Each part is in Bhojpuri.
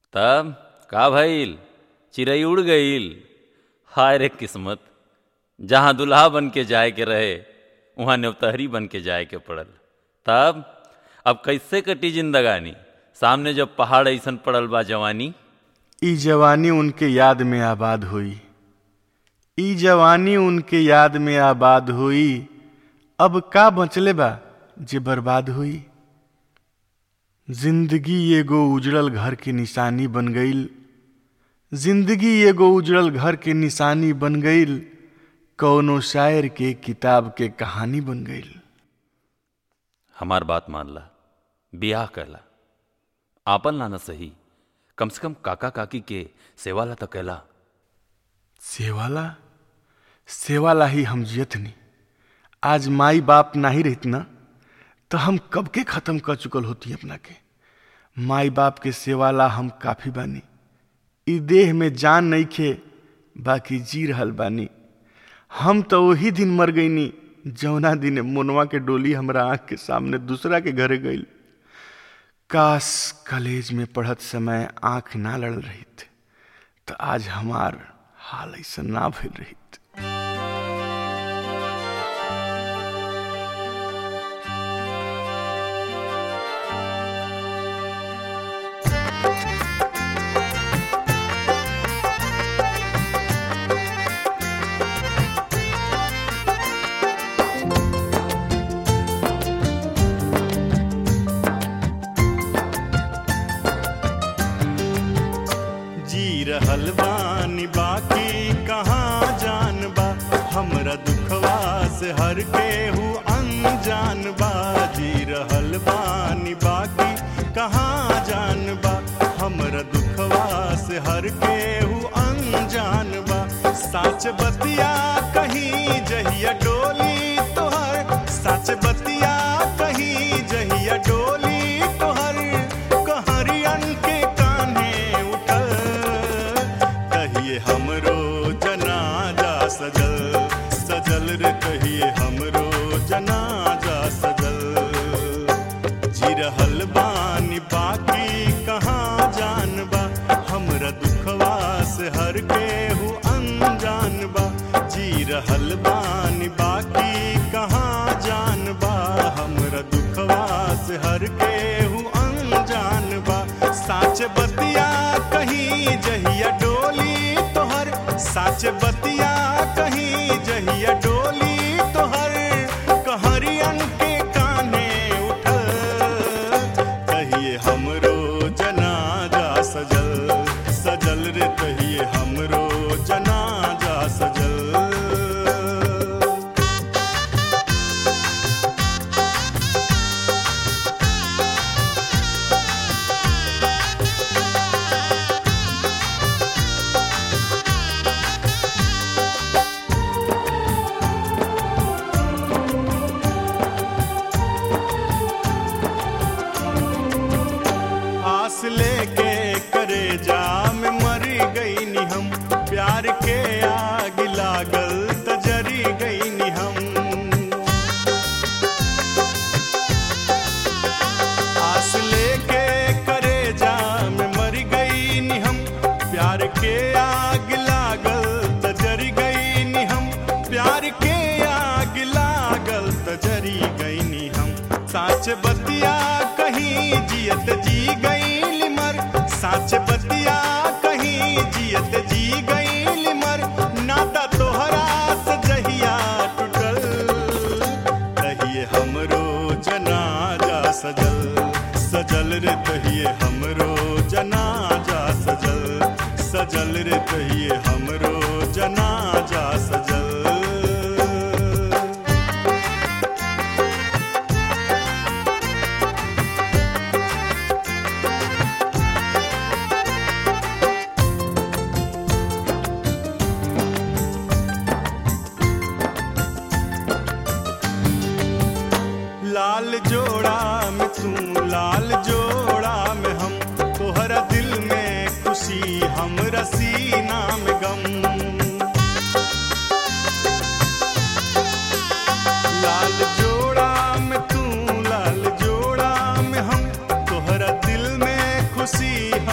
तब का भइल चिड़ै उड़ गईल हाय रे किस्मत जहाँ दुल्हा बन के जाए के रहे वहाँ नेवतहरी बन के जाए के पड़ल तब अब कैसे कटी जिंदगानी सामने जब पहाड़ ऐसन पड़ल बा जवानी ई जवानी उनके याद में आबाद हुई ई जवानी उनके याद में आबाद हुई अब का बचले बा जे बर्बाद हुई जिंदगी एगो उजड़ल घर के निशानी बन गईल जिंदगी एगो उजड़ल घर के निशानी बन गईल कौनो शायर के किताब के कहानी बन गईल हमार बात मान ला बियाह कहला आपन लाना सही कम से कम काका काकी के सेवाला तो कहला सेवाला सेवाला ही हम जियतनी आज माई बाप नाही रहित ना तो हम कब के खत्म कर चुकल होती अपना के माई बाप के सेवाला हम काफी बानी ई देह में जान नहीं खे बाकी जी रहल बानी हम तो वही दिन मर गईनी जौना दिन मुनवा के डोली हमरा आंख के सामने दूसरा के घरे गईल काश कॉलेज में पढ़त समय आंख ना लड़ रहित तो आज हमार हाल ऐसा ना भइल रहित जी रहल बानी बाकी कहाँ जान बा हमरा दुखवा से हर केहू अनजान बा जी रहल बानी बाकी कहाँ जान बा हमरा दुखवा से हर केहू अनजान बा साच बतिया कहीं जहिया डोली तोहर साच बतिया कहीं जहिया डोली तोहर कहरियन के कान्हे उठल कहिए हमरो जनाजा सजल सजल रे कहिए हमरो जनाजा सजल जी रहल बानी बाकी कहाँ जान बा हमरा दुखवा से हर केहू अनजान बा जी रहल बानी बाकी कहाँ जान बा हमरा दुखवा से हर केहू अनजान बा साच बतिया कहीं जहिया डोली तोहर साच बतिया कहीं जहिया डोली तोहर कहरियन के काने उठल कहिए हमरो जनाजा सजल सजल रे कहिए हमरो जनाजा सजल आस लेके करे जा में मरी गई नी हम प्यार के आग लागल त जरी गई नी हम आस लेके करे जा में मरी गई नी हम प्यार के आग लागल त जरी गई नी हम प्यार के आग लागल त जरी गई नी हम साच बतिया कहीं जियत जी गई लिमर साच बतिया कहीं जियत जी गई लिमर नाता तोहरा से जहिया टूटल कहिए हमरो जनाजा सजल सजल रे कहिए हमरो जनाजा सजल सजल रे कहिए हमरो जनाजा सजल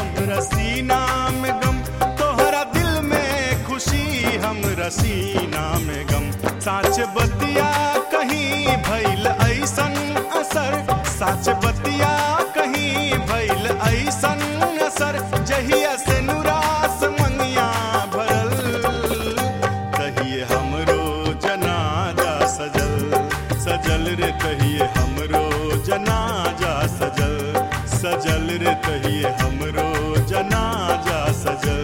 हमरा सीना में गम तोहरा दिल में खुशी हमरा सीना में गम साच बतिया कहीं भइल ऐसन असर साच बतिया कहीं भइल ऐसन असर जहिया से नुरास मंगिया भरल कहिए हमरो जनाजा सजल सजल रे कहिए हमरो जनाजा सजल सजल रे कहिए हमरो जनाजा सजल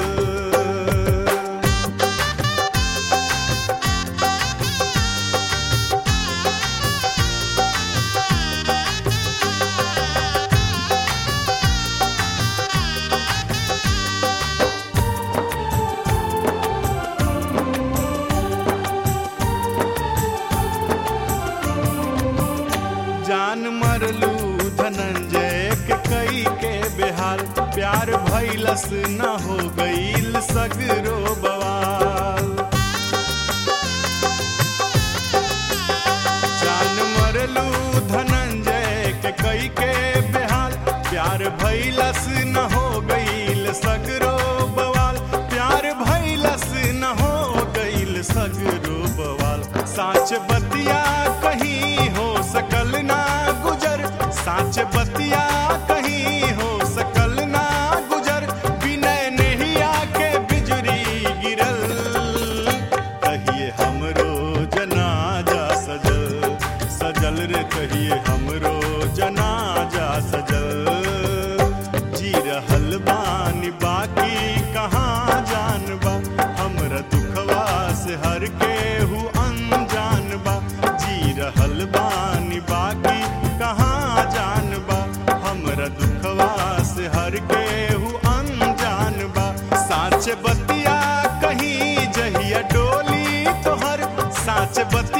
जान मरलू धनंजय के कई के बेहाल प्यार भैलस न हो गईल सगरो बवाल जान मरलू धनंजय के कई के बेहाल प्यार भैलस न हो गईल सगरो बवाल प्यार भैलस न हो गईल सगरो बवाल साच बतिया कहीं हो सकल ना गुजर साच बतिया कहीं हो सकल ना गुजर बिनय नेहिया के बिजुरी गिरल कहिए हमरो जनाजा सजल सजल रे कहिए हमरो जनाजा सजल जी रहल बानी बाकी कहाँ जानबा हमरा दुखवा से हर के हु अनजान बा जी रहल बानी बाकी कहाँ जानबा हमरा दुखवा से हर के हु अनजान बा साच बतिया कहीं जहिया डोली तोहर साच बतिया